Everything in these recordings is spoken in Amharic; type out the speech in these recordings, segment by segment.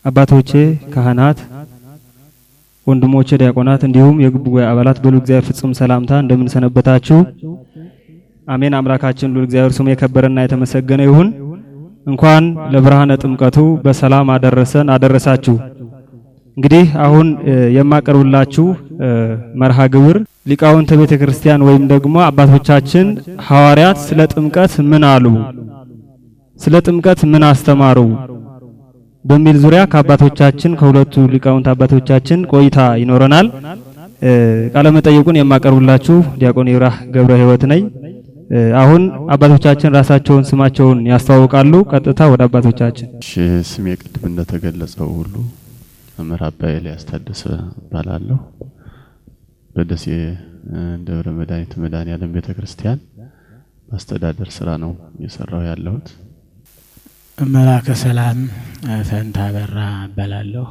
አባቶቼ ካህናት፣ ወንድሞቼ ዲያቆናት፣ እንዲሁም የጉባኤ አባላት በሉ እግዚአብሔር ፍጹም ሰላምታ እንደምን ሰነበታችሁ? አሜን። አምላካችን ሉል እግዚአብሔር ስሙ የከበረና የተመሰገነ ይሁን። እንኳን ለብርሃነ ጥምቀቱ በሰላም አደረሰን አደረሳችሁ። እንግዲህ አሁን የማቀርብላችሁ መርሃ ግብር ሊቃውንተ ቤተ ክርስቲያን ወይም ደግሞ አባቶቻችን ሐዋርያት ስለ ጥምቀት ምን አሉ፣ ስለ ጥምቀት ምን አስተማሩ በሚል ዙሪያ ከአባቶቻችን ከሁለቱ ሊቃውንት አባቶቻችን ቆይታ ይኖረናል። ቃለ መጠይቁን የማቀርብላችሁ ዲያቆን ይብራህ ገብረ ሕይወት ነኝ። አሁን አባቶቻችን ራሳቸውን ስማቸውን ያስተዋውቃሉ። ቀጥታ ወደ አባቶቻችን። እሺ ስሜ ቅድም እንደተገለጸው ሁሉ መምህር አባ ኤልያስ ታደሰ እባላለሁ። በደሴ ደብረ መድኃኒት መድኃኔዓለም ቤተ ክርስቲያን ማስተዳደር ስራ ነው እየሰራው ያለሁት። መላከ ሰላም ፈንታ በራ እባላለሁ።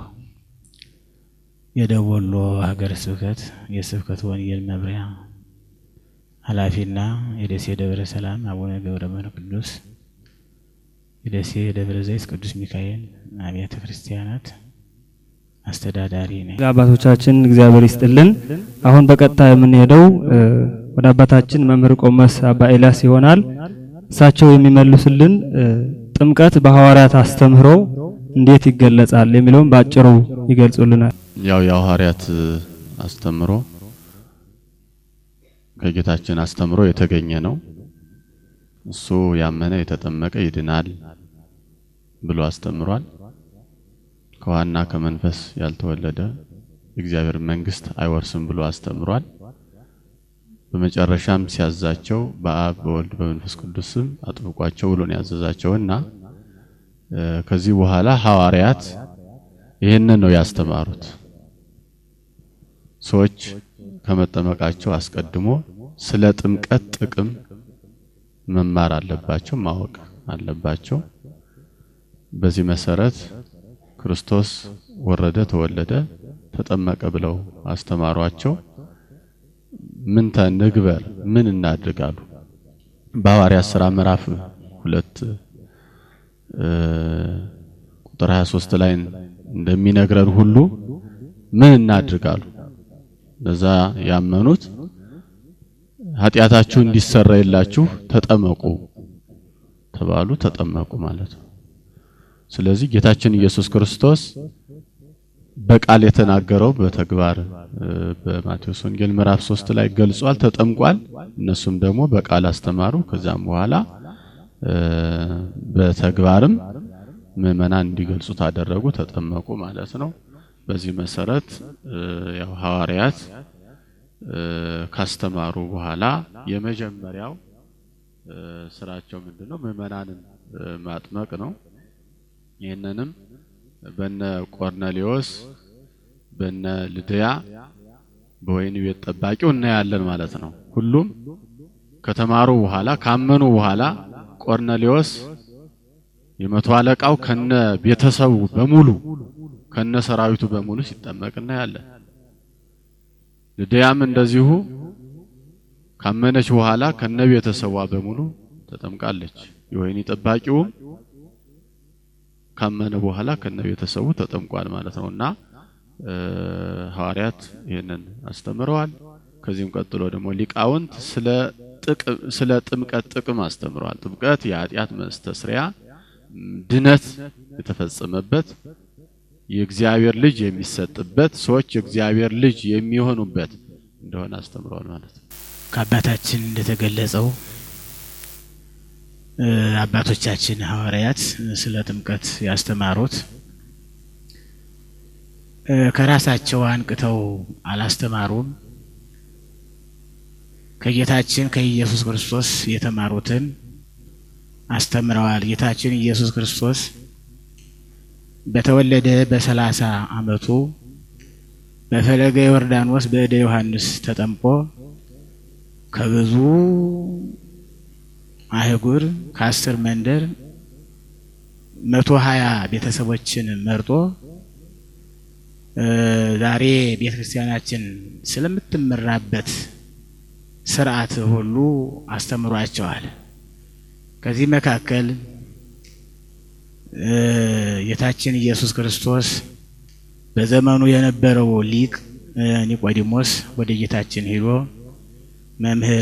የደቡብ ወሎ ሀገረ ስብከት የስብከት ወንጌል መምሪያ ኃላፊና የደሴ ደብረ ሰላም አቡነ ገብረ መንፈስ ቅዱስ የደሴ ደብረ ዘይት ቅዱስ ሚካኤል አብያተ ክርስቲያናት አስተዳዳሪ ነኝ። አባቶቻችን እግዚአብሔር ይስጥልን። አሁን በቀጥታ የምንሄደው ወደ አባታችን መምህር ቆመስ አባ ኤልያስ ይሆናል። እሳቸው የሚመልሱልን ጥምቀት በሐዋርያት አስተምህሮ እንዴት ይገለጻል የሚለውን በአጭሩ ይገልጹልናል። ያው የሐዋርያት አስተምሮ ከጌታችን አስተምሮ የተገኘ ነው። እሱ ያመነ የተጠመቀ ይድናል ብሎ አስተምሯል። ከዋና ከመንፈስ ያልተወለደ የእግዚአብሔር መንግስት አይወርስም ብሎ አስተምሯል። በመጨረሻም ሲያዛቸው በአብ በወልድ በመንፈስ ቅዱስ ስም አጥብቋቸው ብሎ ነው ያዘዛቸውና ከዚህ በኋላ ሐዋርያት ይህንን ነው ያስተማሩት። ሰዎች ከመጠመቃቸው አስቀድሞ ስለ ጥምቀት ጥቅም መማር አለባቸው፣ ማወቅ አለባቸው። በዚህ መሰረት ክርስቶስ ወረደ፣ ተወለደ፣ ተጠመቀ ብለው አስተማሯቸው። ምን ተንግበር ምን እናድርጋሉ? በሐዋርያት ሥራ ምዕራፍ ሁለት ቁጥር 23 ላይ እንደሚነግረን ሁሉ ምን እናድርጋሉ? እነዛ ያመኑት ኃጢአታችሁ እንዲሰረይላችሁ ተጠመቁ ተባሉ። ተጠመቁ ማለት ነው። ስለዚህ ጌታችን ኢየሱስ ክርስቶስ በቃል የተናገረው በተግባር በማቴዎስ ወንጌል ምዕራፍ ሶስት ላይ ገልጿል፣ ተጠምቋል። እነሱም ደግሞ በቃል አስተማሩ። ከዛም በኋላ በተግባርም ምዕመናን እንዲገልጹት አደረጉ፣ ተጠመቁ ማለት ነው። በዚህ መሰረት ያው ሐዋርያት ካስተማሩ በኋላ የመጀመሪያው ስራቸው ምንድነው? ምዕመናንን ማጥመቅ ነው። ይህንንም በነ ቆርኔሌዎስ በነ ልድያ በወይን ቤት ጠባቂው እናያለን ማለት ነው። ሁሉም ከተማሩ በኋላ ካመኑ በኋላ ቆርኔሌዎስ የመቶ አለቃው ከነ ቤተሰቡ በሙሉ ከነ ሰራዊቱ በሙሉ ሲጠመቅ እናያለን። ልድያም እንደዚሁ ካመነች በኋላ ከነ ቤተሰቧ በሙሉ ተጠምቃለች። የወይኒ ጠባቂውም ካመነ በኋላ ከነ ቤተሰቡ ተጠምቋል ማለት ነውና ሐዋርያት ይህንን አስተምረዋል። ከዚህም ቀጥሎ ደግሞ ሊቃውንት ስለ ስለ ጥምቀት ጥቅም አስተምረዋል። ጥምቀት የኃጢአት መስተስሪያ ድነት የተፈጸመበት የእግዚአብሔር ልጅ የሚሰጥበት ሰዎች የእግዚአብሔር ልጅ የሚሆኑበት እንደሆነ አስተምረዋል ማለት ነው። ከአባታችን እንደተገለጸው አባቶቻችን ሐዋርያት ስለ ጥምቀት ያስተማሩት ከራሳቸው አንቅተው አላስተማሩም። ከጌታችን ከኢየሱስ ክርስቶስ የተማሩትን አስተምረዋል። ጌታችን ኢየሱስ ክርስቶስ በተወለደ በሰላሳ ዓመቱ በፈለገ ዮርዳኖስ በእደ ዮሐንስ ተጠምቆ ከብዙ አህጉር ከአስር መንደር መቶ ሀያ ቤተሰቦችን መርጦ ዛሬ ቤተ ክርስቲያናችን ስለምትመራበት ስርዓት ሁሉ አስተምሯቸዋል። ከዚህ መካከል ጌታችን ኢየሱስ ክርስቶስ በዘመኑ የነበረው ሊቅ ኒቆዲሞስ ወደ ጌታችን ሄዶ መምህር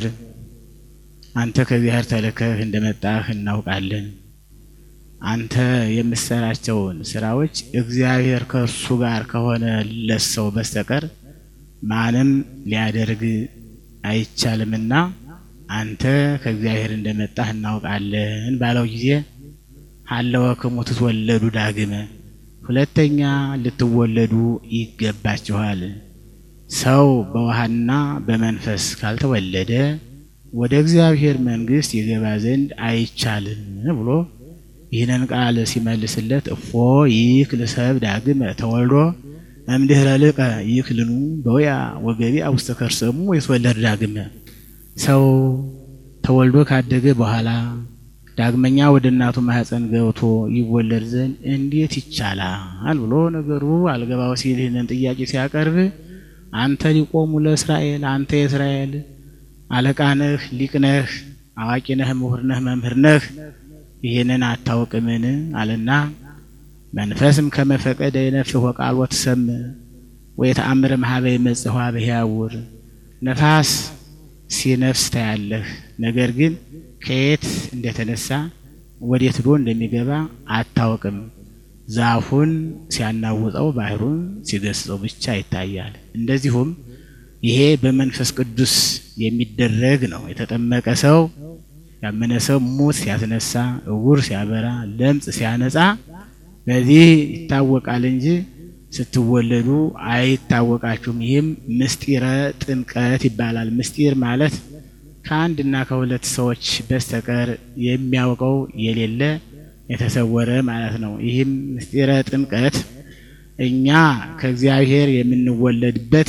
አንተ ከእግዚአብሔር ተልከህ እንደመጣህ እናውቃለን። አንተ የምትሰራቸውን ስራዎች እግዚአብሔር ከእርሱ ጋር ከሆነለት ሰው በስተቀር ማንም ሊያደርግ አይቻልምና አንተ ከእግዚአብሔር እንደመጣህ እናውቃለን ባለው ጊዜ ሀለወክሙ ትትወለዱ ዳግመ ሁለተኛ ልትወለዱ ይገባችኋል። ሰው በውሃና በመንፈስ ካልተወለደ ወደ እግዚአብሔር መንግሥት ይገባ ዘንድ አይቻልም ብሎ ይህንን ቃል ሲመልስለት እፎ ይክል ሰብ ዳግመ ተወልዶ እምድኅረ ልቀ ይክልኑ በውያ ወገቢአ ውስተ ከርሰሙ ይትወለድ ዳግመ ሰው ተወልዶ ካደገ በኋላ ዳግመኛ ወደ እናቱ ማህፀን ገብቶ ይወለድ ዘንድ እንዴት ይቻላል ብሎ ነገሩ አልገባው ሲል ይህንን ጥያቄ ሲያቀርብ አንተ ሊቆሙ ለእስራኤል አንተ የእስራኤል አለቃ ነህ፣ ሊቅ ነህ፣ አዋቂ ነህ፣ ምሁር ነህ፣ መምህር ነህ ይህንን አታውቅምን? አለና መንፈስም ከመፈቀደ የነፍህ ወቃል ወትሰም ወየተአምር ማህበ የመጽዋ በሕያውር ነፋስ ሲነፍስ ታያለህ፣ ነገር ግን ከየት እንደተነሳ ወዴት ዶ እንደሚገባ አታውቅም። ዛፉን ሲያናውጠው ባህሩን ሲገስጸው ብቻ ይታያል። እንደዚሁም ይሄ በመንፈስ ቅዱስ የሚደረግ ነው። የተጠመቀ ሰው ያመነ ሰው ሙት ሲያስነሳ፣ እውር ሲያበራ፣ ለምጽ ሲያነጻ በዚህ ይታወቃል እንጂ ስትወለዱ አይታወቃችሁም። ይህም ምስጢረ ጥምቀት ይባላል። ምስጢር ማለት ከአንድና ከሁለት ሰዎች በስተቀር የሚያውቀው የሌለ የተሰወረ ማለት ነው። ይህም ምስጢረ ጥምቀት እኛ ከእግዚአብሔር የምንወለድበት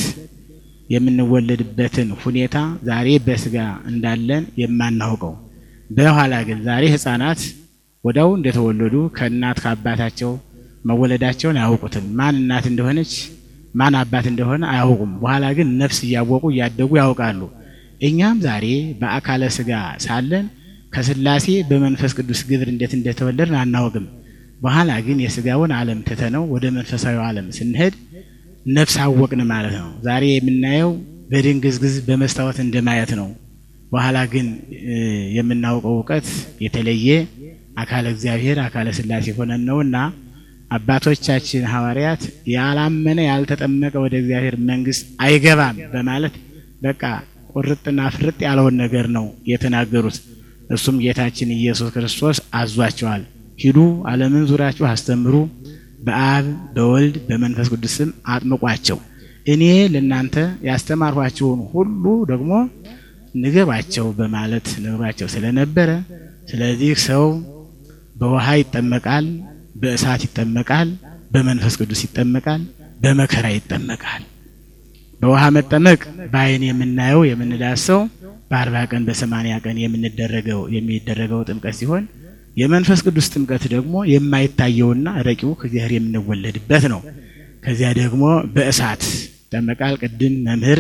የምንወለድበትን ሁኔታ ዛሬ በስጋ እንዳለን የማናውቀው በኋላ ግን ዛሬ ሕፃናት ወዲያው እንደተወለዱ ከእናት ከአባታቸው መወለዳቸውን አያውቁትም። ማን እናት እንደሆነች ማን አባት እንደሆነ አያውቁም። በኋላ ግን ነፍስ እያወቁ እያደጉ ያውቃሉ። እኛም ዛሬ በአካለ ስጋ ሳለን ከስላሴ በመንፈስ ቅዱስ ግብር እንዴት እንደተወለድን አናውቅም። በኋላ ግን የስጋውን ዓለም ትተነው ወደ መንፈሳዊ ዓለም ስንሄድ ነፍስ አወቅን ማለት ነው። ዛሬ የምናየው በድንግዝግዝ በመስታወት እንደማየት ነው። በኋላ ግን የምናውቀው እውቀት የተለየ አካለ እግዚአብሔር አካለ ስላሴ ሆነን ነውና አባቶቻችን ሐዋርያት ያላመነ ያልተጠመቀ ወደ እግዚአብሔር መንግሥት አይገባም በማለት በቃ ቁርጥና ፍርጥ ያለውን ነገር ነው የተናገሩት። እሱም ጌታችን ኢየሱስ ክርስቶስ አዟቸዋል። ሂዱ ዓለምን ዙራችሁ አስተምሩ፣ በአብ በወልድ በመንፈስ ቅዱስ ስም አጥምቋቸው፣ እኔ ለእናንተ ያስተማርኋቸውን ሁሉ ደግሞ ንገባቸው በማለት ነግሯቸው ስለነበረ ስለዚህ ሰው በውሃ ይጠመቃል፣ በእሳት ይጠመቃል፣ በመንፈስ ቅዱስ ይጠመቃል፣ በመከራ ይጠመቃል። በውሃ መጠመቅ በዓይን የምናየው የምንዳሰው በአርባ ቀን በሰማንያ ቀን የምንደረገው የሚደረገው ጥምቀት ሲሆን የመንፈስ ቅዱስ ጥምቀት ደግሞ የማይታየውና ረቂው ከእግዚአብሔር የምንወለድበት ነው። ከዚያ ደግሞ በእሳት ይጠመቃል። ቅድም መምህር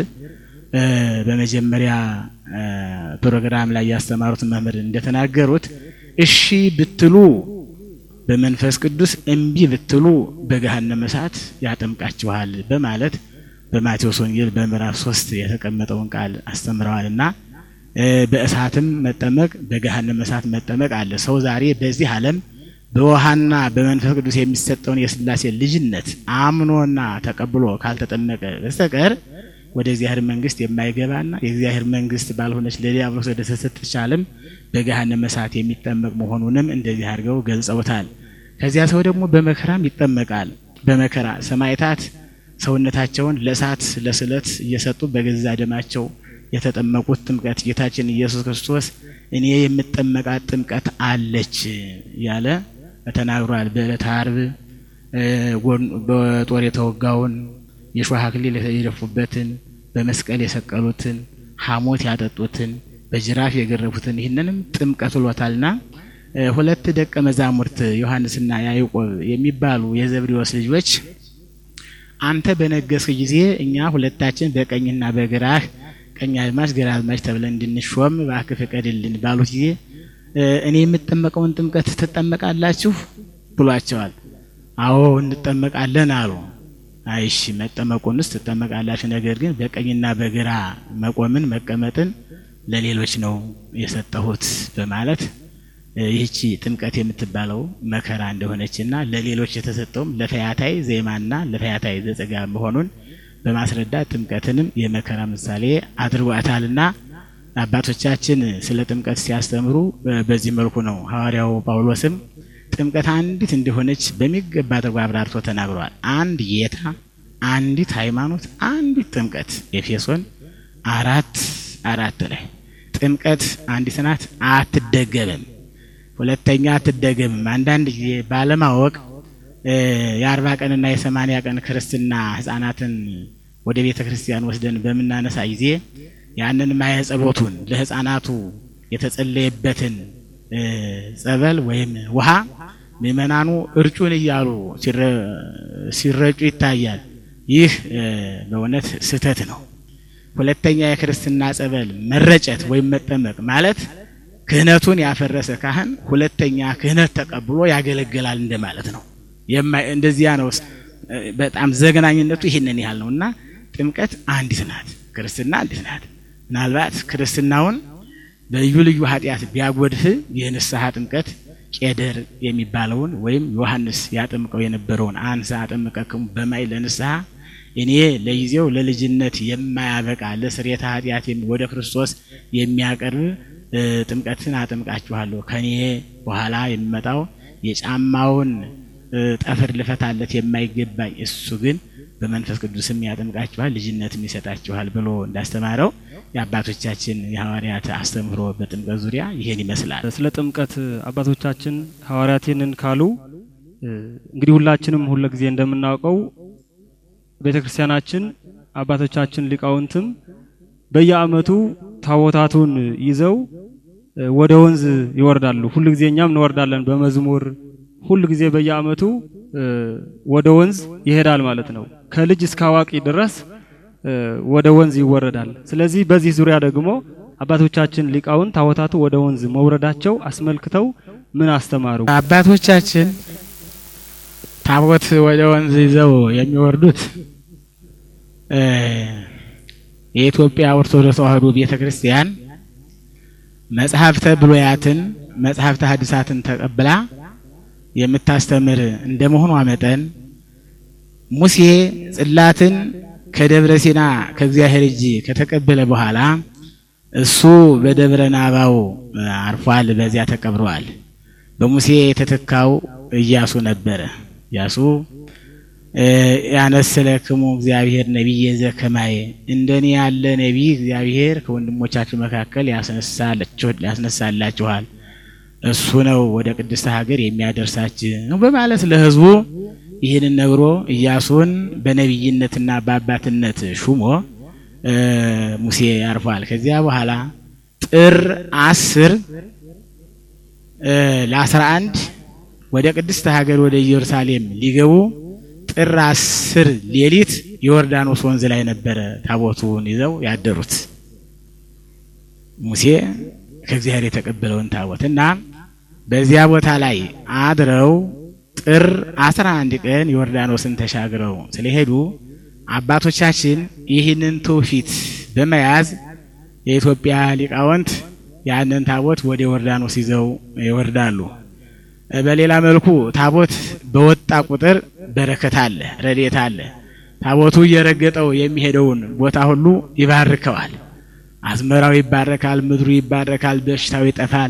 በመጀመሪያ ፕሮግራም ላይ ያስተማሩት መምህር እንደተናገሩት እሺ ብትሉ በመንፈስ ቅዱስ እምቢ ብትሉ በገሃነመ እሳት ያጠምቃችኋል በማለት በማቴዎስ ወንጌል በምዕራፍ ሶስት የተቀመጠውን ቃል አስተምረዋልና በእሳትም መጠመቅ በገሃነመ እሳት መጠመቅ አለ። ሰው ዛሬ በዚህ ዓለም በውሃና በመንፈስ ቅዱስ የሚሰጠውን የስላሴ ልጅነት አምኖና ተቀብሎ ካልተጠመቀ በስተቀር ወደ እግዚአብሔር መንግስት የማይገባና የእግዚአብሔር መንግስት ባልሆነች ለዲያብሎስ ወደ ተሰጠች ዓለም በገሃነመ እሳት የሚጠመቅ መሆኑንም እንደዚህ አድርገው ገልጸውታል። ከዚያ ሰው ደግሞ በመከራም ይጠመቃል። በመከራ ሰማዕታት ሰውነታቸውን ለእሳት ለስለት እየሰጡ በገዛ ደማቸው የተጠመቁት ጥምቀት ጌታችን ኢየሱስ ክርስቶስ እኔ የምጠመቃት ጥምቀት አለች ያለ ተናግሯል። በዕለተ ዓርብ በጦር የተወጋውን የሾህ አክሊል የደፉበትን በመስቀል የሰቀሉትን ሐሞት ያጠጡትን በጅራፍ የገረፉትን ይህንንም ጥምቀት ብሎታልና ሁለት ደቀ መዛሙርት ዮሐንስና ያዕቆብ የሚባሉ የዘብዴዎስ ልጆች አንተ በነገስክ ጊዜ እኛ ሁለታችን በቀኝና በግራህ ቀኝ አዝማች ግራ አዝማች ተብለን እንድንሾም እባክህ ፍቀድልን ባሉት ጊዜ እኔ የምጠመቀውን ጥምቀት ትጠመቃላችሁ ብሏቸዋል። አዎ እንጠመቃለን አሉ። አይሺ መጠመቁንስ ትጠመቃላችሁ፣ ነገር ግን በቀኝና በግራ መቆምን መቀመጥን ለሌሎች ነው የሰጠሁት በማለት ይህቺ ጥምቀት የምትባለው መከራ እንደሆነችና ለሌሎች የተሰጠውም ለፈያታይ ዜማና ለፈያታይ ዘጸጋ መሆኑን በማስረዳት ጥምቀትንም የመከራ ምሳሌ አድርጓታልና አባቶቻችን ስለ ጥምቀት ሲያስተምሩ በዚህ መልኩ ነው። ሐዋርያው ጳውሎስም ጥምቀት አንዲት እንደሆነች በሚገባ አድርጎ አብራርቶ ተናግሯል። አንድ ጌታ፣ አንዲት ሃይማኖት፣ አንዲት ጥምቀት ኤፌሶን አራት አራት ላይ ጥምቀት አንዲት ናት፣ አትደገምም። ሁለተኛ አትደገምም። አንዳንድ ጊዜ ባለማወቅ የአርባ ቀንና የሰማንያ ቀን ክርስትና ህጻናትን ወደ ቤተ ክርስቲያን ወስደን በምናነሳ ጊዜ ያንን ማየ ጸሎቱን ለህፃናቱ የተጸለየበትን ጸበል ወይም ውሃ ምእመናኑ እርጩን እያሉ ሲረጩ ይታያል። ይህ በእውነት ስህተት ነው። ሁለተኛ የክርስትና ጸበል መረጨት ወይም መጠመቅ ማለት ክህነቱን ያፈረሰ ካህን ሁለተኛ ክህነት ተቀብሎ ያገለግላል እንደማለት ነው። እንደዚያ ነው። በጣም ዘግናኝነቱ ይህንን ያህል ነው እና ጥምቀት አንዲት ናት፣ ክርስትና አንዲት ናት። ምናልባት ክርስትናውን በልዩ ልዩ ኃጢአት ቢያጎድፍ የንስሐ ጥምቀት ቄደር የሚባለውን ወይም ዮሐንስ ያጠምቀው የነበረውን አንሳ አጠምቀክሙ በማይ ለንስሐ እኔ ለጊዜው ለልጅነት የማያበቃ ለስርየተ ኃጢአት ወደ ክርስቶስ የሚያቀርብ ጥምቀትን አጠምቃችኋለሁ ከኔ በኋላ የሚመጣው የጫማውን ጠፍር ልፈታለት የማይገባኝ እሱ ግን በመንፈስ ቅዱስም ያጠምቃችኋል ልጅነትም ይሰጣችኋል ብሎ እንዳስተማረው የአባቶቻችን የሐዋርያት አስተምህሮ በጥምቀት ዙሪያ ይሄን ይመስላል። ስለ ጥምቀት አባቶቻችን ሐዋርያት ይህንን ካሉ እንግዲህ ሁላችንም ሁለ ጊዜ እንደምናውቀው ቤተ ክርስቲያናችን አባቶቻችን ሊቃውንትም በየዓመቱ ታቦታቱን ይዘው ወደ ወንዝ ይወርዳሉ። ሁሉ ጊዜ እኛም እንወርዳለን በመዝሙር ሁሉ ጊዜ በየዓመቱ ወደ ወንዝ ይሄዳል ማለት ነው። ከልጅ እስከ አዋቂ ድረስ ወደ ወንዝ ይወረዳል። ስለዚህ በዚህ ዙሪያ ደግሞ አባቶቻችን ሊቃውንት ታቦታቱ ወደ ወንዝ መውረዳቸው አስመልክተው ምን አስተማሩ? አባቶቻችን ታቦት ወደ ወንዝ ይዘው የሚወርዱት የኢትዮጵያ ኦርቶዶክስ ተዋሕዶ ቤተ ክርስቲያን መጽሐፍተ ብሉያትን መጽሐፍተ ሐዲሳትን ተቀብላ የምታስተምር እንደመሆኗ መጠን ሙሴ ጽላትን ከደብረ ሲና ከእግዚአብሔር እጅ ከተቀበለ በኋላ እሱ በደብረ ናባው አርፏል፣ በዚያ ተቀብረዋል። በሙሴ የተተካው ኢያሱ ነበረ። ኢያሱ ያነሰለክሙ እግዚአብሔር ነቢየ ዘከማየ እንደኔ ያለ ነቢይ እግዚአብሔር ከወንድሞቻችሁ መካከል ያስነሳላችኋል እሱ ነው ወደ ቅድስት ሀገር የሚያደርሳችሁ በማለት ለሕዝቡ ይህንን ነግሮ ኢያሱን በነቢይነትና በአባትነት ሹሞ ሙሴ ያርፏል። ከዚያ በኋላ ጥር አስር ለአስራ አንድ ወደ ቅድስት ሀገር ወደ ኢየሩሳሌም ሊገቡ ጥር አስር ሌሊት ዮርዳኖስ ወንዝ ላይ ነበረ ታቦቱን ይዘው ያደሩት ሙሴ ከእግዚአብሔር የተቀበለውን ታቦት እና በዚያ ቦታ ላይ አድረው ጥር አስራ አንድ ቀን ዮርዳኖስን ተሻግረው ስለሄዱ አባቶቻችን ይህንን ትውፊት በመያዝ የኢትዮጵያ ሊቃውንት ያንን ታቦት ወደ ዮርዳኖስ ይዘው ይወርዳሉ። በሌላ መልኩ ታቦት በወጣ ቁጥር በረከት አለ፣ ረድኤት አለ። ታቦቱ እየረገጠው የሚሄደውን ቦታ ሁሉ ይባርከዋል። አዝመራው ይባረካል፣ ምድሩ ይባረካል፣ በሽታው ይጠፋል።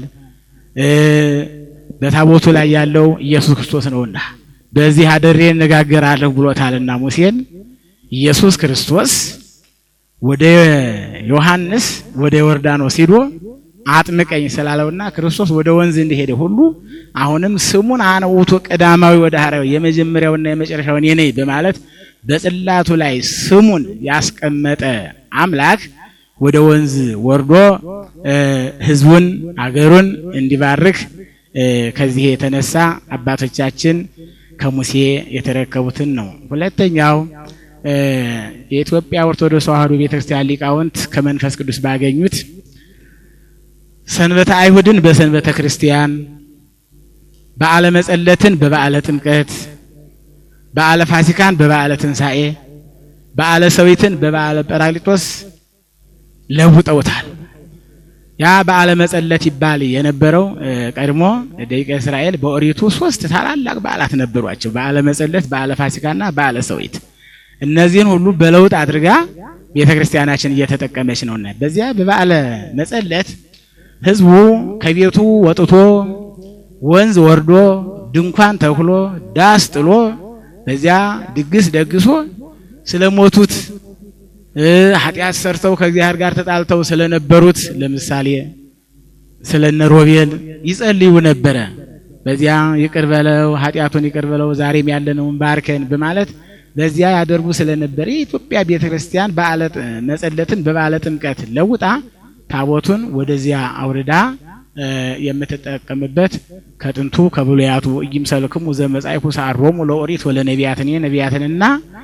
በታቦቱ ላይ ያለው ኢየሱስ ክርስቶስ ነውና በዚህ አድሬ እነጋገራለሁ ብሎታልና ሙሴን ኢየሱስ ክርስቶስ ወደ ዮሐንስ ወደ ዮርዳኖስ ሂዶ አጥምቀኝ ስላለውና ክርስቶስ ወደ ወንዝ እንደሄደ ሁሉ አሁንም ስሙን አነ ውእቱ ቀዳማዊ ወዳህራዊ የመጀመሪያውና የመጨረሻውን የኔ በማለት በጽላቱ ላይ ስሙን ያስቀመጠ አምላክ ወደ ወንዝ ወርዶ ሕዝቡን አገሩን እንዲባርክ ከዚህ የተነሳ አባቶቻችን ከሙሴ የተረከቡትን ነው። ሁለተኛው የኢትዮጵያ ኦርቶዶክስ ተዋሕዶ ቤተክርስቲያን ሊቃውንት ከመንፈስ ቅዱስ ባገኙት ሰንበተ አይሁድን በሰንበተ ክርስቲያን በዓለ መጸለትን በበዓለ ጥምቀት፣ በዓለ ፋሲካን በበዓለ ትንሣኤ፣ በዓለ ሰዊትን በበዓለ ጰራቅሊጦስ ለውጠውታል። ያ በዓለ መጸለት ይባል የነበረው ቀድሞ ደቂቀ እስራኤል በኦሪቱ ሶስት ታላላቅ በዓላት ነበሯቸው። በዓለ መጸለት፣ በዓለ ፋሲካና በዓለ ሰዊት። እነዚህን ሁሉ በለውጥ አድርጋ ቤተ ክርስቲያናችን እየተጠቀመች ነውና በዚያ በበዓለ መጸለት ሕዝቡ ከቤቱ ወጥቶ ወንዝ ወርዶ ድንኳን ተክሎ ዳስ ጥሎ በዚያ ድግስ ደግሶ ስለሞቱት ኃጢአት ሰርተው ከእግዚአብሔር ጋር ተጣልተው ስለነበሩት ለምሳሌ ስለነ ሮቤል ይጸልዩ ነበረ። በዚያ ይቅር በለው ኃጢአቱን ይቅር በለው ዛሬም ያለነውን ባርከን በማለት በዚያ ያደርጉ ስለነበረ የኢትዮጵያ ቤተ ክርስቲያን በዓለ መጸለትን በበዓለ ጥምቀት ለውጣ ታቦቱን ወደዚያ አውርዳ የምትጠቀምበት ከጥንቱ ከብሉያቱ ኢይምሰልክሙ ዘመጻእኩ ሰዓሮሙ ለኦሪት ወለነቢያትን ነቢያትንና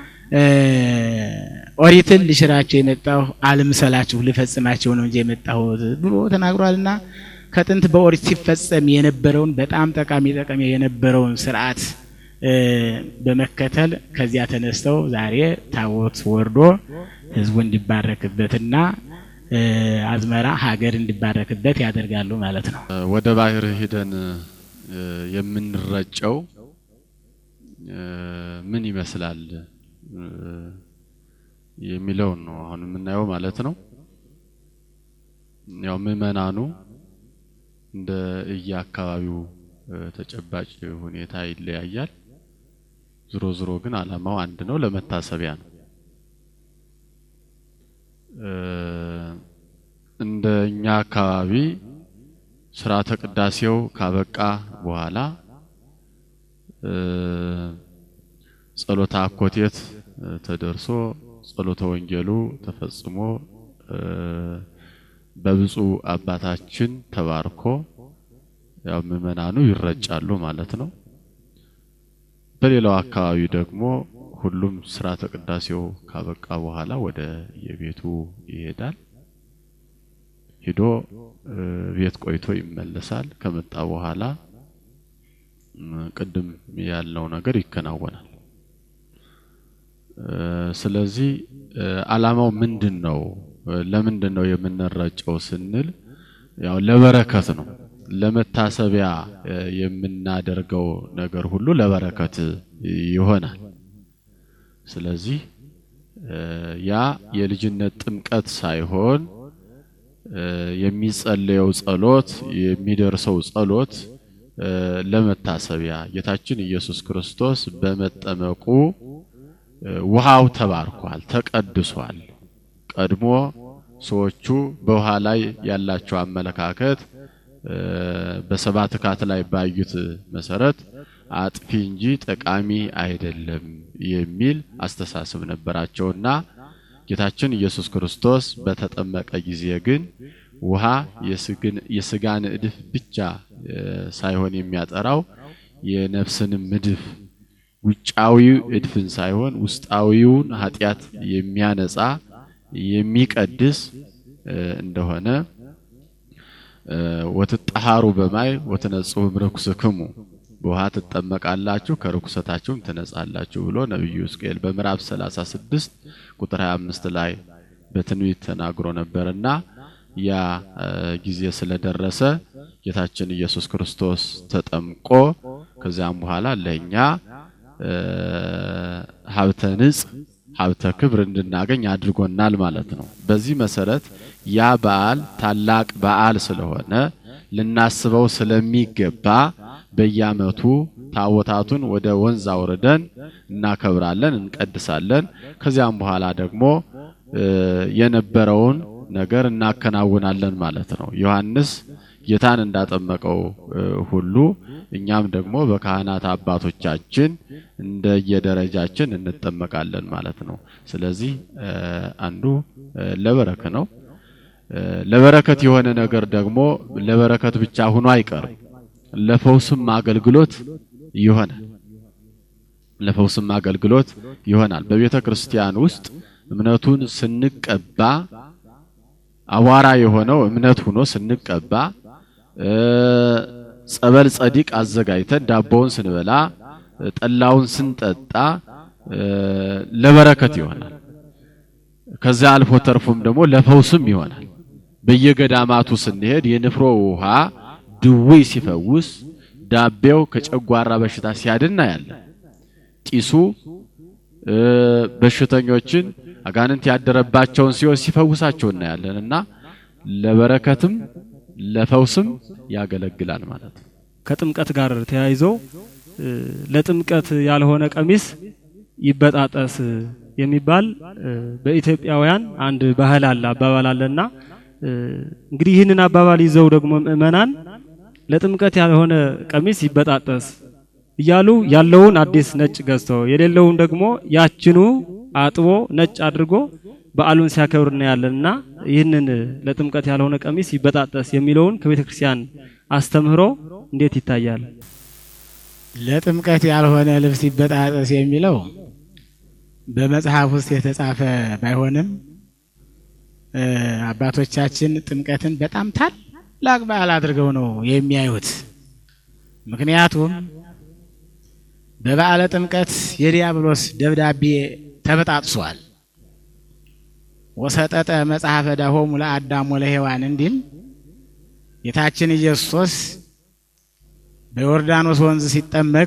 ኦሪትን ልሽራቸው የመጣሁ አልምሰላችሁ ልፈጽማቸው ነው እንጂ የመጣሁት ብሎ ተናግሯልና ከጥንት በኦሪት ሲፈጸም የነበረውን በጣም ጠቃሚ ጠቃሚ የነበረውን ስርዓት በመከተል ከዚያ ተነስተው ዛሬ ታቦት ወርዶ ሕዝቡ እንዲባረክበትና አዝመራ ሀገር እንዲባረክበት ያደርጋሉ ማለት ነው። ወደ ባህር ሂደን የምንረጨው ምን ይመስላል የሚለውን ነው አሁን የምናየው ማለት ነው። ያው ምዕመናኑ እንደ እየአካባቢው ተጨባጭ ሁኔታ ይለያያል። ዝሮ ዝሮ ግን ዓላማው አንድ ነው፣ ለመታሰቢያ ነው። እንደ እኛ አካባቢ ስርዓተ ቅዳሴው ካበቃ በኋላ ጸሎተ አኮቴት ተደርሶ ጸሎተ ወንጌሉ ተፈጽሞ በብፁዕ አባታችን ተባርኮ ያው ምዕመናኑ ይረጫሉ ማለት ነው። በሌላው አካባቢ ደግሞ ሁሉም ስርዓተ ቅዳሴው ካበቃ በኋላ ወደ የቤቱ ይሄዳል። ሂዶ ቤት ቆይቶ ይመለሳል። ከመጣ በኋላ ቅድም ያልነው ነገር ይከናወናል። ስለዚህ ዓላማው ምንድን ነው? ለምንድን ነው የምንረጨው ስንል ያው ለበረከት ነው። ለመታሰቢያ የምናደርገው ነገር ሁሉ ለበረከት ይሆናል። ስለዚህ ያ የልጅነት ጥምቀት ሳይሆን የሚጸለየው ጸሎት የሚደርሰው ጸሎት ለመታሰቢያ ጌታችን ኢየሱስ ክርስቶስ በመጠመቁ ውሃው ተባርኳል፣ ተቀድሷል። ቀድሞ ሰዎቹ በውሃ ላይ ያላቸው አመለካከት በሰባት ካት ላይ ባዩት መሰረት አጥፊ እንጂ ጠቃሚ አይደለም የሚል አስተሳሰብ ነበራቸውና ጌታችን ኢየሱስ ክርስቶስ በተጠመቀ ጊዜ ግን ውሃ የስጋን እድፍ ብቻ ሳይሆን የሚያጠራው የነፍስንም እድፍ ውጫዊው እድፍን ሳይሆን ውስጣዊውን ኃጢአት የሚያነጻ የሚቀድስ እንደሆነ ወትጠሃሩ በማይ ወትነጽሁ እምርኩስክሙ በውሃ ትጠመቃላችሁ ከርኩሰታችሁም ትነጻላችሁ ብሎ ነቢዩ ሕዝቅኤል በምዕራፍ 36 ቁጥር 25 ላይ በትንቢት ተናግሮ ነበርና ያ ጊዜ ስለደረሰ ጌታችን ኢየሱስ ክርስቶስ ተጠምቆ ከዚያም በኋላ ለኛ ሀብተ ንጽ ሀብተ ክብር እንድናገኝ አድርጎናል ማለት ነው። በዚህ መሰረት ያ በዓል ታላቅ በዓል ስለሆነ ልናስበው ስለሚገባ በየዓመቱ ታቦታቱን ወደ ወንዝ አውርደን እናከብራለን፣ እንቀድሳለን። ከዚያም በኋላ ደግሞ የነበረውን ነገር እናከናውናለን ማለት ነው። ዮሐንስ ጌታን እንዳጠመቀው ሁሉ እኛም ደግሞ በካህናት አባቶቻችን እንደየደረጃችን እንጠመቃለን ማለት ነው። ስለዚህ አንዱ ለበረከት ነው። ለበረከት የሆነ ነገር ደግሞ ለበረከት ብቻ ሆኖ አይቀርም። ለፈውስም አገልግሎት ይሆናል። ለፈውስም አገልግሎት ይሆናል። በቤተ ክርስቲያን ውስጥ እምነቱን ስንቀባ አቧራ የሆነው እምነት ሆኖ ስንቀባ ጸበል ጸዲቅ አዘጋጅተን ዳቦውን ስንበላ ጠላውን ስንጠጣ ለበረከት ይሆናል። ከዛ አልፎ ተርፎም ደግሞ ለፈውስም ይሆናል። በየገዳማቱ ስንሄድ የንፍሮ ውሃ ድውይ ሲፈውስ፣ ዳቤው ከጨጓራ በሽታ ሲያድና ያለ ጢሱ በሽተኞችን አጋንንት ያደረባቸውን ሲሆን ሲፈውሳቸው እናያለን እና ለበረከትም ለፈውስም ያገለግላል ማለት ነው። ከጥምቀት ጋር ተያይዞ ለጥምቀት ያልሆነ ቀሚስ ይበጣጠስ የሚባል በኢትዮጵያውያን አንድ ባህል አለ፣ አባባል አለና እንግዲህ ይህንን አባባል ይዘው ደግሞ ምእመናን ለጥምቀት ያልሆነ ቀሚስ ይበጣጠስ እያሉ ያለውን አዲስ ነጭ ገዝቶ የሌለውን ደግሞ ያችኑ አጥቦ ነጭ አድርጎ በዓሉን ሲያከብር እናያለንና ይህንን ለጥምቀት ያልሆነ ቀሚስ ይበጣጠስ የሚለውን ከቤተ ክርስቲያን አስተምህሮ እንዴት ይታያል? ለጥምቀት ያልሆነ ልብስ ይበጣጠስ የሚለው በመጽሐፍ ውስጥ የተጻፈ ባይሆንም አባቶቻችን ጥምቀትን በጣም ታላቅ በዓል አድርገው ነው የሚያዩት። ምክንያቱም በበዓለ ጥምቀት የዲያብሎስ ደብዳቤ ተበጣጥሷል። ወሰጠጠ መጽሐፈ ዳሆሙ ለአዳም ወለሔዋን እንዲል ጌታችን ኢየሱስ በዮርዳኖስ ወንዝ ሲጠመቅ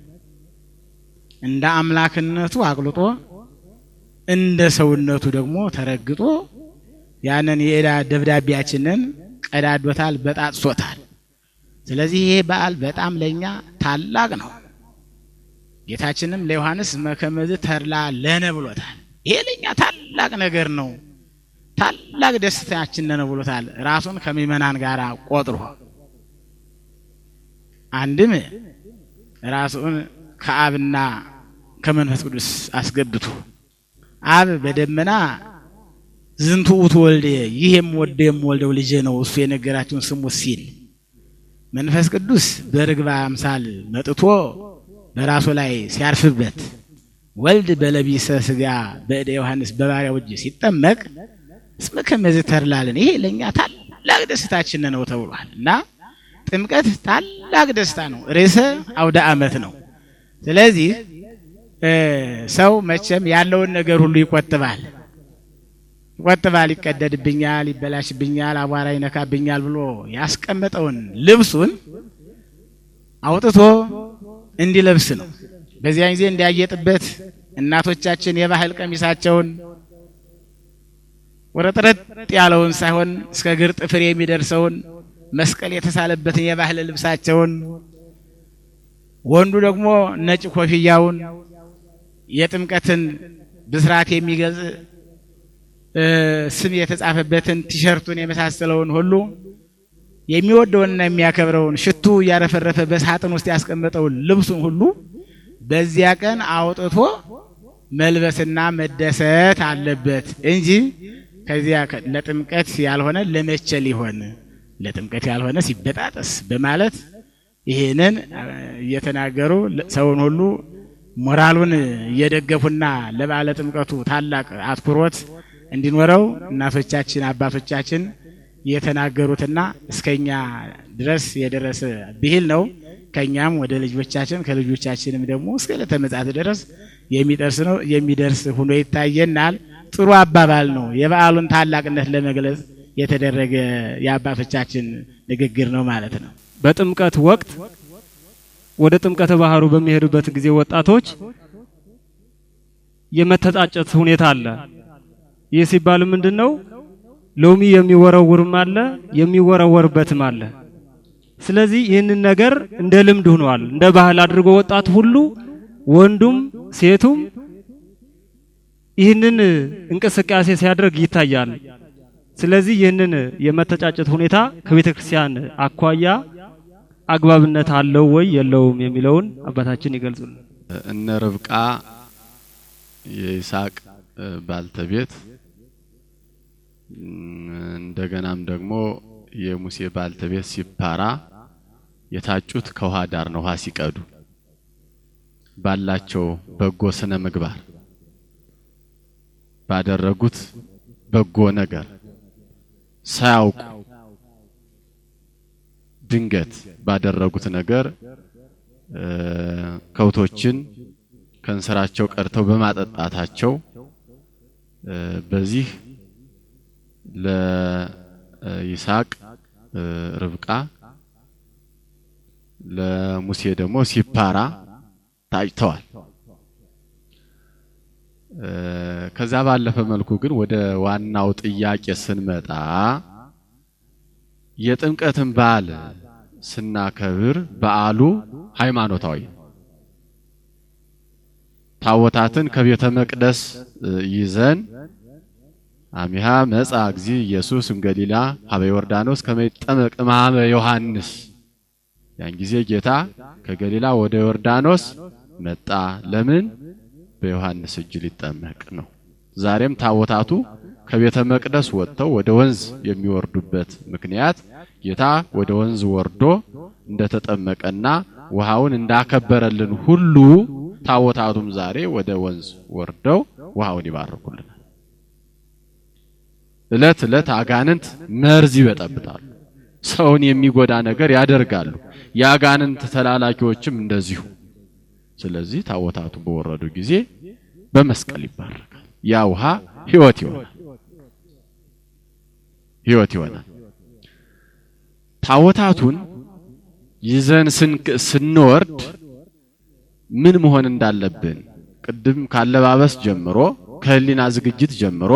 እንደ አምላክነቱ አቅልጦ እንደ ሰውነቱ ደግሞ ተረግጦ ያንን የዕዳ ደብዳቤያችንን ቀዳዶታል፣ በጣጥሶታል። ስለዚህ ይሄ በዓል በጣም ለኛ ታላቅ ነው። ጌታችንም ለዮሐንስ መከመዝ ተድላ ለነ ብሎታል። ይሄ ለኛ ታላቅ ነገር ነው፣ ታላቅ ደስታችን ነው ብሎታል። ራሱን ከምእመናን ጋር ቆጥሮ አንድም ራሱን ከአብና ከመንፈስ ቅዱስ አስገብቶ አብ በደመና ዝንቱ ውእቱ ወልዴ ይህ የምወደው የምወልደው ልጄ ነው እሱ የነገራችሁን ስሙት ሲል መንፈስ ቅዱስ በርግባ አምሳል መጥቶ በራሱ ላይ ሲያርፍበት ወልድ በለቢሰ ስጋ በእደ ዮሐንስ በባሪያው እጅ ሲጠመቅ እስመ ከመዝ ተድላለን ይሄ ለእኛ ታላቅ ደስታችን ነው ተብሏል እና ጥምቀት ታላቅ ደስታ ነው። ርዕሰ አውደ ዓመት ነው። ስለዚህ ሰው መቼም ያለውን ነገር ሁሉ ይቆጥባል ይቆጥባል። ይቀደድብኛል፣ ይበላሽብኛል፣ አቧራ ይነካብኛል ብሎ ያስቀመጠውን ልብሱን አውጥቶ እንዲለብስ ነው። በዚያን ጊዜ እንዲያጌጥበት እናቶቻችን የባህል ቀሚሳቸውን ወረጥረጥ ያለውን ሳይሆን እስከ እግር ጥፍር የሚደርሰውን መስቀል የተሳለበትን የባህል ልብሳቸውን ወንዱ ደግሞ ነጭ ኮፍያውን የጥምቀትን ብስራት የሚገልጽ ስም የተጻፈበትን ቲሸርቱን የመሳሰለውን ሁሉ የሚወደውንና የሚያከብረውን ሽቱ እያረፈረፈ በሳጥን ውስጥ ያስቀመጠውን ልብሱን ሁሉ በዚያ ቀን አውጥቶ መልበስና መደሰት አለበት እንጂ ከዚያ ለጥምቀት ያልሆነ ለመቼ ሊሆን ለጥምቀት ያልሆነ ሲበጣጠስ በማለት ይህንን እየተናገሩ ሰውን ሁሉ ሞራሉን እየደገፉና ለበዓለ ጥምቀቱ ታላቅ አትኩሮት እንዲኖረው እናቶቻችን አባቶቻችን የተናገሩትና እስከኛ ድረስ የደረሰ ብሂል ነው። ከኛም ወደ ልጆቻችን ከልጆቻችንም ደግሞ እስከ ዕለተ ምጽአት ድረስ የሚደርስ ነው የሚደርስ ሆኖ ይታየናል። ጥሩ አባባል ነው። የበዓሉን ታላቅነት ለመግለጽ የተደረገ የአባቶቻችን ንግግር ነው ማለት ነው። በጥምቀት ወቅት ወደ ጥምቀተ ባህሩ በሚሄዱበት ጊዜ ወጣቶች የመተጣጨት ሁኔታ አለ። ይህ ሲባል ምንድን ነው? ሎሚ የሚወረውርም አለ የሚወረወርበትም አለ። ስለዚህ ይህንን ነገር እንደ ልምድ ሆኗል። እንደ ባህል አድርጎ ወጣት ሁሉ ወንዱም ሴቱም ይህንን እንቅስቃሴ ሲያደርግ ይታያል። ስለዚህ ይህንን የመተጫጨት ሁኔታ ከቤተ ክርስቲያን አኳያ አግባብነት አለው ወይ የለውም የሚለውን አባታችን ይገልጹልን። እነ ርብቃ የይስሐቅ ባልተቤት እንደገናም ደግሞ የሙሴ ባልተቤት ሲፓራ የታጩት ከውሃ ዳር ነው። ውሃ ሲቀዱ ባላቸው በጎ ስነ ምግባር ባደረጉት በጎ ነገር ሳያውቁ ድንገት ባደረጉት ነገር ከብቶችን ከእንስራቸው ቀድተው በማጠጣታቸው በዚህ ለይስሐቅ ርብቃ ለሙሴ ደግሞ ሲፓራ ታጭተዋል። ከዛ ባለፈ መልኩ ግን ወደ ዋናው ጥያቄ ስንመጣ የጥምቀትን በዓል ስናከብር በዓሉ ሃይማኖታዊ ታቦታትን ከቤተ መቅደስ ይዘን አሚሃ መጻ እግዚ ኢየሱስ እምገሊላ ሀበ ዮርዳኖስ ከመይጠመቅ እምኀበ ዮሐንስ ያን ጊዜ ጌታ ከገሊላ ወደ ዮርዳኖስ መጣ። ለምን? በዮሐንስ እጅ ሊጠመቅ ነው። ዛሬም ታቦታቱ ከቤተ መቅደስ ወጥተው ወደ ወንዝ የሚወርዱበት ምክንያት ጌታ ወደ ወንዝ ወርዶ እንደተጠመቀና ውሃውን እንዳከበረልን ሁሉ ታቦታቱም ዛሬ ወደ ወንዝ ወርደው ውሃውን ይባርኩልናል። እለት እለት አጋንንት መርዝ ይበጠብጣሉ። ሰውን የሚጎዳ ነገር ያደርጋሉ። የአጋንንት ተላላኪዎችም እንደዚሁ። ስለዚህ ታቦታቱ በወረዱ ጊዜ በመስቀል ይባረካል። ያ ውሃ ሕይወት ይሆናል፣ ሕይወት ይሆናል። ታቦታቱን ይዘን ስንወርድ ምን መሆን እንዳለብን ቅድም ካለባበስ ጀምሮ ከህሊና ዝግጅት ጀምሮ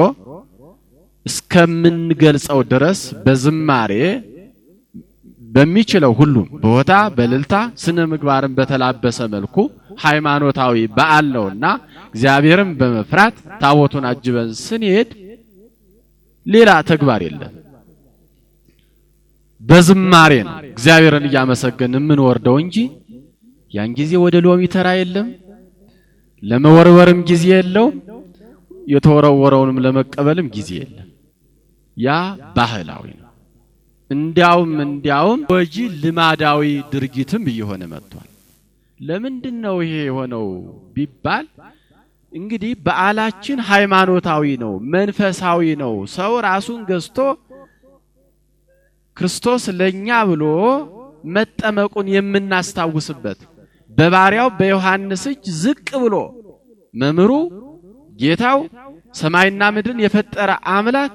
እስከምንገልጸው ድረስ በዝማሬ በሚችለው ሁሉም በሆታ በልልታ ስነ ምግባርን በተላበሰ መልኩ ሃይማኖታዊ በዓል ነውና እግዚአብሔርን በመፍራት ታቦቱን አጅበን ስንሄድ ሌላ ተግባር የለም። በዝማሬ ነው እግዚአብሔርን እያመሰገን የምንወርደው እንጂ ያን ጊዜ ወደ ሎሚ ተራ የለም፣ ለመወርወርም ጊዜ የለውም፣ የተወረወረውንም ለመቀበልም ጊዜ የለም። ያ ባህላዊ ነው። እንዲያውም እንዲያውም ወጂ ልማዳዊ ድርጊትም እየሆነ መጥቷል። ለምንድን ነው ይሄ የሆነው ቢባል እንግዲህ በዓላችን ሃይማኖታዊ ነው፣ መንፈሳዊ ነው። ሰው ራሱን ገዝቶ ክርስቶስ ለኛ ብሎ መጠመቁን የምናስታውስበት በባሪያው በዮሐንስ እጅ ዝቅ ብሎ መምህሩ ጌታው ሰማይና ምድርን የፈጠረ አምላክ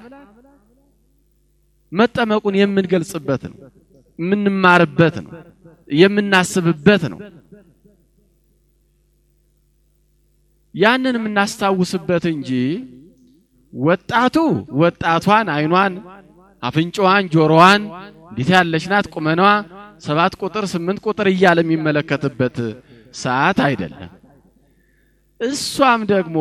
መጠመቁን የምንገልጽበት ነው፣ የምንማርበት ነው፣ የምናስብበት ነው። ያንን የምናስታውስበት እንጂ ወጣቱ ወጣቷን አይኗን፣ አፍንጫዋን፣ ጆሮዋን እንዴት ያለች ናት ቁመናዋ ሰባት ቁጥር ስምንት ቁጥር እያለ የሚመለከትበት ሰዓት አይደለም። እሷም ደግሞ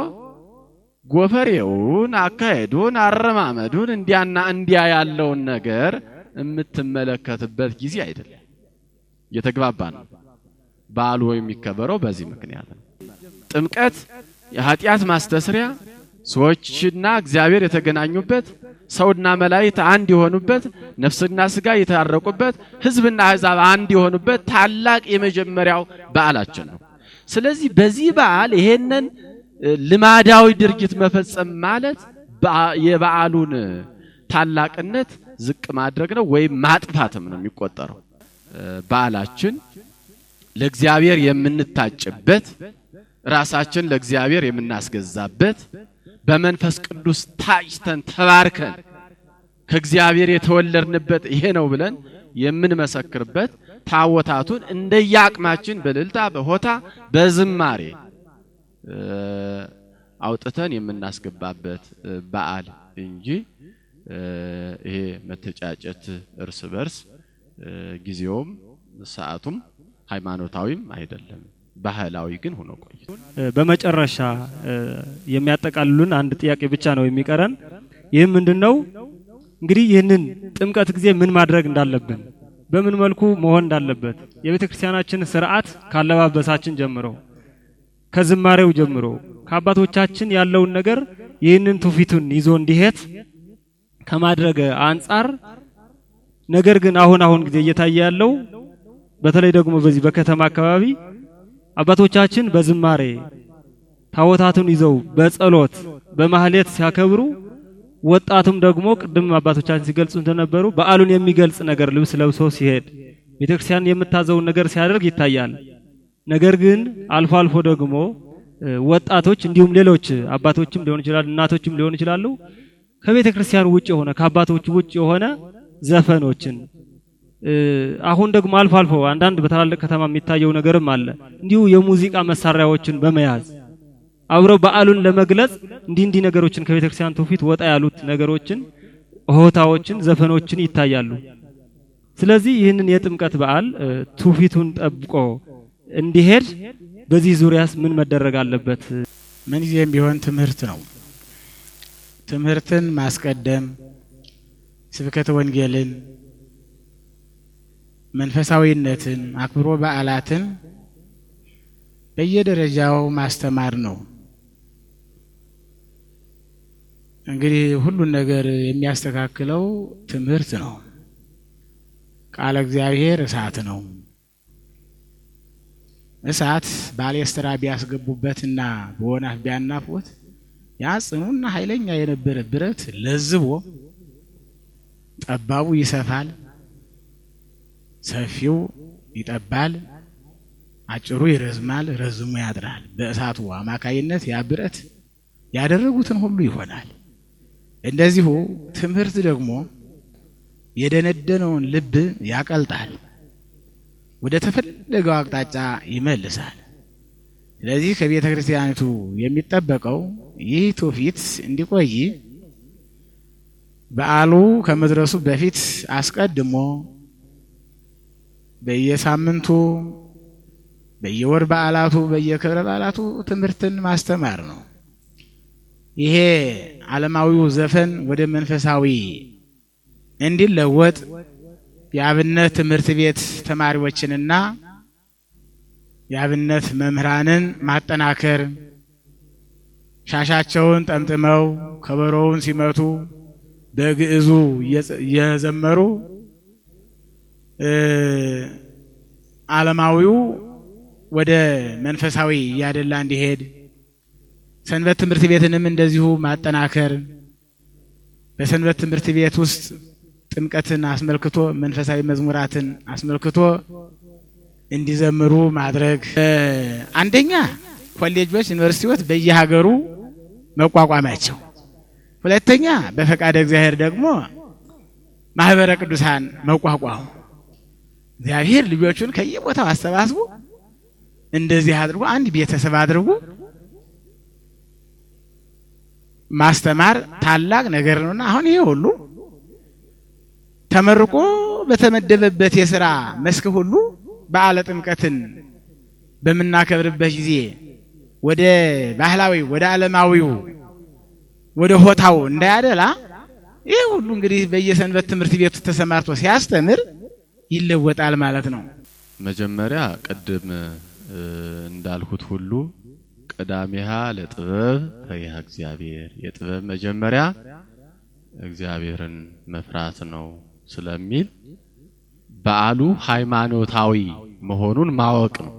ጎፈሬውን፣ አካሄዱን፣ አረማመዱን እንዲያና እንዲያ ያለውን ነገር የምትመለከትበት ጊዜ አይደለም። እየተግባባ ነው። በዓሉ የሚከበረው በዚህ ምክንያት ነው። ጥምቀት የኃጢአት ማስተስሪያ ሰዎችና እግዚአብሔር የተገናኙበት ሰውና መላእክት አንድ የሆኑበት ነፍስና ስጋ የታረቁበት ሕዝብና አሕዛብ አንድ የሆኑበት ታላቅ የመጀመሪያው በዓላችን ነው። ስለዚህ በዚህ በዓል ይሄንን ልማዳዊ ድርጊት መፈጸም ማለት የበዓሉን ታላቅነት ዝቅ ማድረግ ነው ወይም ማጥፋትም ነው የሚቆጠረው። በዓላችን ለእግዚአብሔር የምንታጭበት ራሳችን ለእግዚአብሔር የምናስገዛበት በመንፈስ ቅዱስ ታጭተን ተባርከን ከእግዚአብሔር የተወለድንበት ይሄ ነው ብለን የምንመሰክርበት ታቦታቱን እንደየአቅማችን በእልልታ በሆታ በዝማሬ አውጥተን የምናስገባበት በዓል እንጂ ይሄ መተጫጨት እርስ በርስ ጊዜውም ሰዓቱም ሃይማኖታዊም አይደለም። ባህላዊ ግን ሆኖ ቆይቶ በመጨረሻ የሚያጠቃልሉን አንድ ጥያቄ ብቻ ነው የሚቀረን። ይህም ምንድን ነው እንግዲህ ይህንን ጥምቀት ጊዜ ምን ማድረግ እንዳለብን፣ በምን መልኩ መሆን እንዳለበት የቤተ ክርስቲያናችን ስርዓት ካለባበሳችን ጀምሮ ከዝማሬው ጀምሮ ከአባቶቻችን ያለውን ነገር ይህንን ትውፊቱን ይዞ እንዲሄድ ከማድረግ አንጻር ነገር ግን አሁን አሁን ጊዜ እየታየ ያለው በተለይ ደግሞ በዚህ በከተማ አካባቢ አባቶቻችን በዝማሬ ታቦታቱን ይዘው በጸሎት በማህሌት ሲያከብሩ ወጣቱም ደግሞ ቅድም አባቶቻችን ሲገልጹ እንደነበሩ በዓሉን የሚገልጽ ነገር ልብስ ለብሶ ሲሄድ ቤተክርስቲያን የምታዘውን ነገር ሲያደርግ ይታያል። ነገር ግን አልፎ አልፎ ደግሞ ወጣቶች እንዲሁም ሌሎች አባቶችም ሊሆን ይችላል፣ እናቶችም ሊሆን ይችላሉ ከቤተ ክርስቲያን ውጭ የሆነ ከአባቶች ውጭ የሆነ ዘፈኖችን አሁን ደግሞ አልፎ አልፎ አንዳንድ በታላልቅ ከተማ የሚታየው ነገርም አለ። እንዲሁ የሙዚቃ መሳሪያዎችን በመያዝ አብረው በዓሉን ለመግለጽ እንዲህ እንዲህ ነገሮችን ከቤተ ክርስቲያን ትውፊት ወጣ ያሉት ነገሮችን፣ ሆታዎችን፣ ዘፈኖችን ይታያሉ። ስለዚህ ይህንን የጥምቀት በዓል ትውፊቱን ጠብቆ እንዲሄድ በዚህ ዙሪያስ ምን መደረግ አለበት? ምንጊዜም ቢሆን ትምህርት ነው። ትምህርትን ማስቀደም ስብከተ ወንጌልን መንፈሳዊነትን አክብሮ በዓላትን በየደረጃው ማስተማር ነው። እንግዲህ ሁሉን ነገር የሚያስተካክለው ትምህርት ነው። ቃለ እግዚአብሔር እሳት ነው። እሳት ባሌስትራ ቢያስገቡበትና በወናፍ ቢያናፉት ያ ጽኑና ኃይለኛ የነበረ ብረት ለዝቦ ጠባቡ ይሰፋል፣ ሰፊው ይጠባል፣ አጭሩ ይረዝማል፣ ረዝሙ ያጥራል። በእሳቱ አማካይነት ያ ብረት ያደረጉትን ሁሉ ይሆናል። እንደዚሁ ትምህርት ደግሞ የደነደነውን ልብ ያቀልጣል፣ ወደ ተፈለገው አቅጣጫ ይመልሳል። ስለዚህ ከቤተ ክርስቲያኒቱ የሚጠበቀው ይህ ትውፊት እንዲቆይ በዓሉ ከመድረሱ በፊት አስቀድሞ በየሳምንቱ በየወር በዓላቱ በየክብረ በዓላቱ ትምህርትን ማስተማር ነው። ይሄ ዓለማዊው ዘፈን ወደ መንፈሳዊ እንዲለወጥ የአብነት ትምህርት ቤት ተማሪዎችንና የአብነት መምህራንን ማጠናከር ሻሻቸውን ጠምጥመው ከበሮውን ሲመቱ በግዕዙ እየዘመሩ ዓለማዊው ወደ መንፈሳዊ እያደላ እንዲሄድ ሰንበት ትምህርት ቤትንም እንደዚሁ ማጠናከር በሰንበት ትምህርት ቤት ውስጥ ጥምቀትን አስመልክቶ መንፈሳዊ መዝሙራትን አስመልክቶ እንዲዘምሩ ማድረግ። አንደኛ ኮሌጆች፣ ዩኒቨርሲቲዎች በየሀገሩ መቋቋማቸው፣ ሁለተኛ በፈቃደ እግዚአብሔር ደግሞ ማህበረ ቅዱሳን መቋቋሙ። እግዚአብሔር ልጆቹን ከየቦታው አሰባስቦ እንደዚህ አድርጎ አንድ ቤተሰብ አድርጎ ማስተማር ታላቅ ነገር ነውና አሁን ይሄ ሁሉ ተመርቆ በተመደበበት የስራ መስክ ሁሉ በዓለ ጥምቀትን በምናከብርበት ጊዜ ወደ ባህላዊ ወደ ዓለማዊው ወደ ሆታው እንዳያደላ ይህ ሁሉ እንግዲህ በየሰንበት ትምህርት ቤቱ ተሰማርቶ ሲያስተምር ይለወጣል ማለት ነው። መጀመሪያ ቅድም እንዳልሁት ሁሉ ቀዳሚሃ ለጥበብ ፈሪሃ እግዚአብሔር የጥበብ መጀመሪያ እግዚአብሔርን መፍራት ነው ስለሚል በዓሉ ሃይማኖታዊ መሆኑን ማወቅ ነው።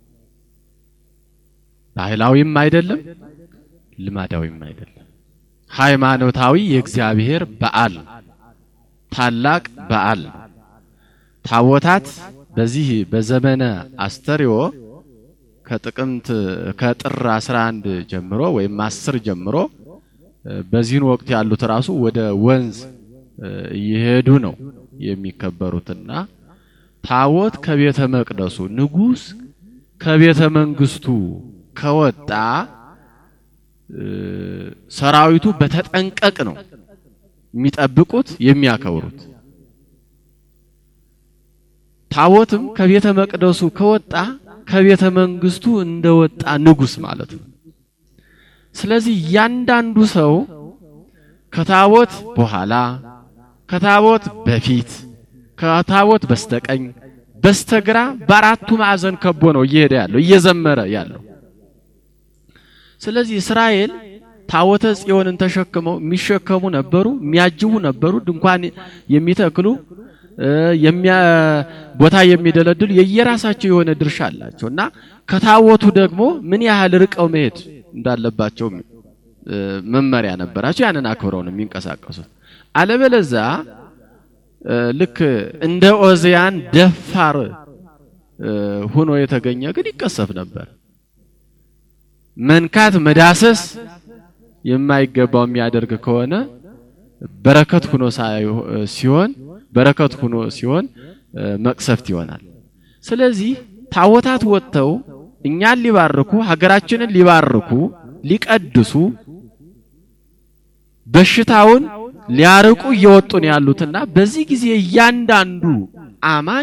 ባህላዊም አይደለም፣ ልማዳዊም አይደለም። ሃይማኖታዊ የእግዚአብሔር በዓል ታላቅ በዓል ታቦታት በዚህ በዘመነ አስተርእዮ ከጥቅምት ከጥር 11 ጀምሮ ወይም 10 ጀምሮ በዚህን ወቅት ያሉት ራሱ ወደ ወንዝ እየሄዱ ነው የሚከበሩትና ታቦት ከቤተ መቅደሱ ንጉሥ ከቤተ መንግስቱ ከወጣ ሰራዊቱ በተጠንቀቅ ነው የሚጠብቁት የሚያከብሩት። ታቦትም ከቤተ መቅደሱ ከወጣ ከቤተ መንግስቱ እንደወጣ ንጉሥ ማለት ነው። ስለዚህ እያንዳንዱ ሰው ከታቦት በኋላ፣ ከታቦት በፊት፣ ከታቦት በስተቀኝ፣ በስተግራ በአራቱ ማዕዘን ከቦ ነው እየሄደ ያለው እየዘመረ ያለው። ስለዚህ እስራኤል ታቦተ ጽዮንን ተሸክመው የሚሸከሙ ነበሩ፣ የሚያጅቡ ነበሩ፣ ድንኳን የሚተክሉ ቦታ የሚደለድሉ የየራሳቸው የሆነ ድርሻ አላቸው እና ከታቦቱ ደግሞ ምን ያህል ርቀው መሄድ እንዳለባቸው መመሪያ ነበራቸው። ያንን አክብረው ነው የሚንቀሳቀሱት። አለበለዛ ልክ እንደ ኦዚያን ደፋር ሆኖ የተገኘ ግን ይቀሰፍ ነበር። መንካት መዳሰስ የማይገባው የሚያደርግ ከሆነ በረከት ሆኖ ሲሆን በረከት ሆኖ ሲሆን መቅሰፍት ይሆናል። ስለዚህ ታቦታት ወጥተው እኛን ሊባርኩ ሀገራችንን ሊባርኩ ሊቀድሱ በሽታውን ሊያርቁ እየወጡ ነው ያሉትና በዚህ ጊዜ እያንዳንዱ አማኝ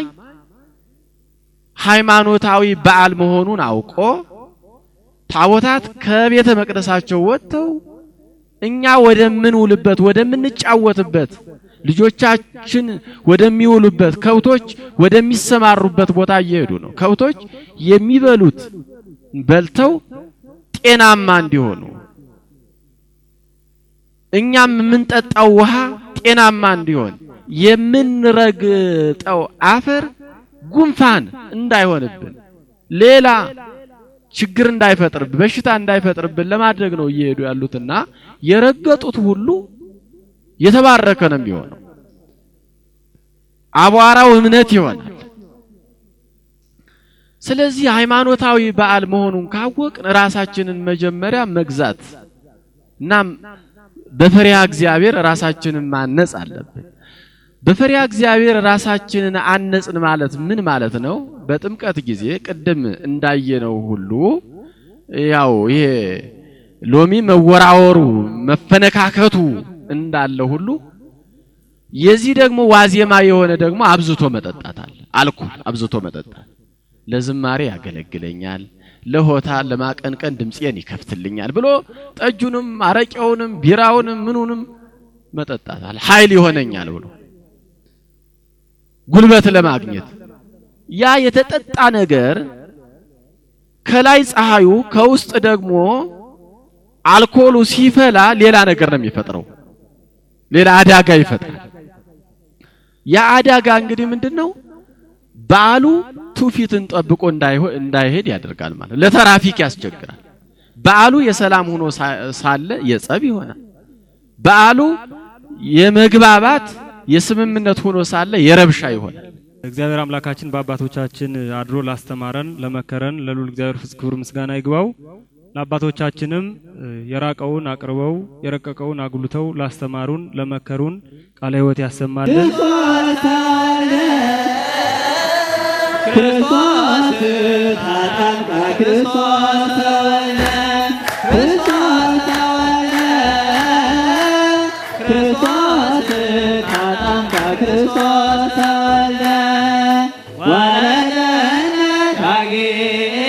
ሃይማኖታዊ በዓል መሆኑን አውቆ ታቦታት ከቤተ መቅደሳቸው ወጥተው እኛ ወደምንውልበት ወደምንጫወትበት ልጆቻችን ወደሚውሉበት ከብቶች ወደሚሰማሩበት ቦታ እየሄዱ ነው። ከብቶች የሚበሉት በልተው ጤናማ እንዲሆኑ እኛም የምንጠጣው ውሃ ጤናማ እንዲሆን የምንረግጠው አፈር ጉንፋን እንዳይሆንብን ሌላ ችግር እንዳይፈጥርብን በሽታ እንዳይፈጥርብን ለማድረግ ነው እየሄዱ ያሉትና የረገጡት ሁሉ የተባረከ ነው የሚሆነው። አቧራው እምነት ይሆናል። ስለዚህ ሃይማኖታዊ በዓል መሆኑን ካወቅን ራሳችንን መጀመሪያ መግዛት እና በፈሪሃ እግዚአብሔር ራሳችንን ማነጽ አለብን። በፈሪሃ እግዚአብሔር ራሳችንን አነጽን ማለት ምን ማለት ነው? በጥምቀት ጊዜ ቅድም እንዳየነው ሁሉ ያው ይሄ ሎሚ መወራወሩ መፈነካከቱ እንዳለ ሁሉ የዚህ ደግሞ ዋዜማ የሆነ ደግሞ አብዝቶ መጠጣት አለ። አልኮል አብዝቶ መጠጣት ለዝማሬ ያገለግለኛል፣ ለሆታ ለማቀንቀን ድምፄን ይከፍትልኛል ብሎ ጠጁንም አረቄውንም ቢራውንም ምኑንም መጠጣት አለ። ኃይል ይሆነኛል ብሎ ጉልበት ለማግኘት ያ የተጠጣ ነገር ከላይ ፀሐዩ ከውስጥ ደግሞ አልኮሉ ሲፈላ ሌላ ነገር ነው የሚፈጥረው። ሌላ አዳጋ ይፈጥራል። ያ አዳጋ እንግዲህ ምንድን ነው? በዓሉ ትውፊትን ጠብቆ እንዳይሄድ ያደርጋል ማለት ለትራፊክ ያስቸግራል። በዓሉ የሰላም ሆኖ ሳለ የጸብ ይሆናል። በዓሉ የመግባባት የስምምነት ሆኖ ሳለ የረብሻ ይሆናል። እግዚአብሔር አምላካችን በአባቶቻችን አድሮ ላስተማረን ለመከረን ለልዑል እግዚአብሔር ፍጹም ክብር ምስጋና ይግባው። ለአባቶቻችንም የራቀውን አቅርበው የረቀቀውን አጉልተው ላስተማሩን ለመከሩን ቃለ ሕይወት ያሰማልን። ክርስቶስ ታጠምቀ ክርስቶስ ተወልደ ክርስቶስ ተወልደ ክርስቶስ ታጠምቀ ክርስቶስ ተወልደ ወለደነ ዳግም